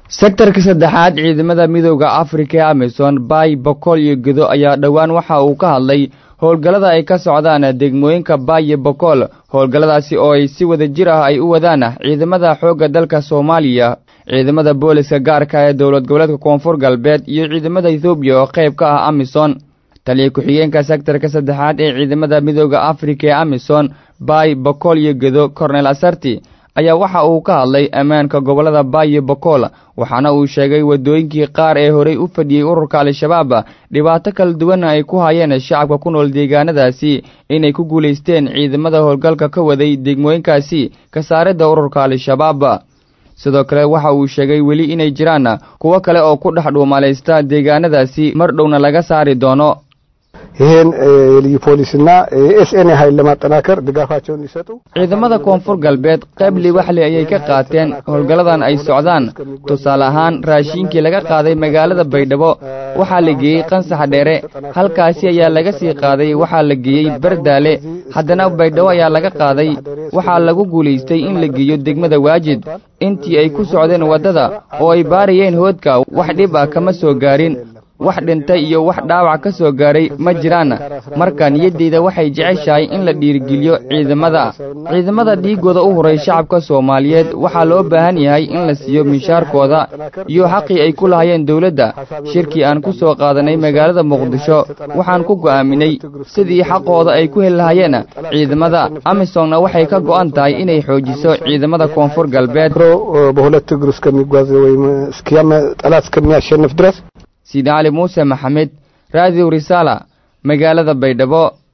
sektarka saddexaad ciidamada midooda afrika ee amisom baay bokool iyo gedo ayaa dhowaan waxa uu ka hadlay howlgallada ay ka socdaan degmooyinka baay iyo bokool howlgalladaasi oo ay si wada jir ah ay u wadaan ciidamada xoogga dalka soomaaliya ciidamada booliska gaarka ee dowlad goboleedka koonfur galbeed iyo ciidamada ethoobiya oo qayb ka ah amisom taliya ku-xigeenka sektarka saddexaad ee ciidamada midooda afrika ee amisom baay bokool iyo gedo kornel asarti ayaa waxa uu ka hadlay ammaanka gobollada baay iyo bokool waxaana uu sheegay waddooyinkii qaar ee horey u fadhiyey ururka al-shabaab dhibaato kala duwanna ay ku hayeen shacabka ku nool deegaanadaasi inay ku guulaysteen ciidamada howlgalka ka waday degmooyinkaasi ka saaridda ururka al-shabaab sidoo kale waxa uu sheegay weli inay jiraan kuwo kale oo ku dhex dhuumalaysta deegaanadaasi mar dhowna laga saari doono ይህን የልዩ ፖሊስና የኤስኤን ኃይል ለማጠናከር ድጋፋቸውን ይሰጡ። ciidamada koonfur galbeed qayb liwaxli ayay ka qaateen howlgalladan ay socdaan tusaale ahaan raashiinkii laga qaaday magaalada baydhabo waxaa la geeyey qansax dheere halkaasi ayaa laga sii qaaday waxaa la geeyey bardaale haddana baydhabo ayaa laga qaaday waxaa lagu guulaystay in la geeyo degmada waajid intii ay ku socdeen waddada oo ay baarayeen hoodka wax dhib ah kama soo gaarin wax dhintay iyo wax dhaawac ka soo gaaray ma jiraan marka niyaddeyda waxay jeceshahay in la dhiirigeliyo ciidamada ciidamada dhiiggooda u huray shacabka soomaaliyeed waxaa loo baahan yahay in la siiyo mishaarkooda iyo xaqii ay ku lahayeen dowladda shirkii aan ku soo qaadanay magaalada muqdisho waxaan ku go'aaminay sidii xaqooda ay ku heli lahayeen ciidamada amisomna waxay ka go'an tahay inay xoojiso ciidamada koonfur galbeed በሁለት እግሩ እስከሚጓዝ ወይም እስኪያመ ጠላት እስከሚያሸንፍ ድረስ siidi cali muuse maxamed raadiyo risaala magaalada baydhabo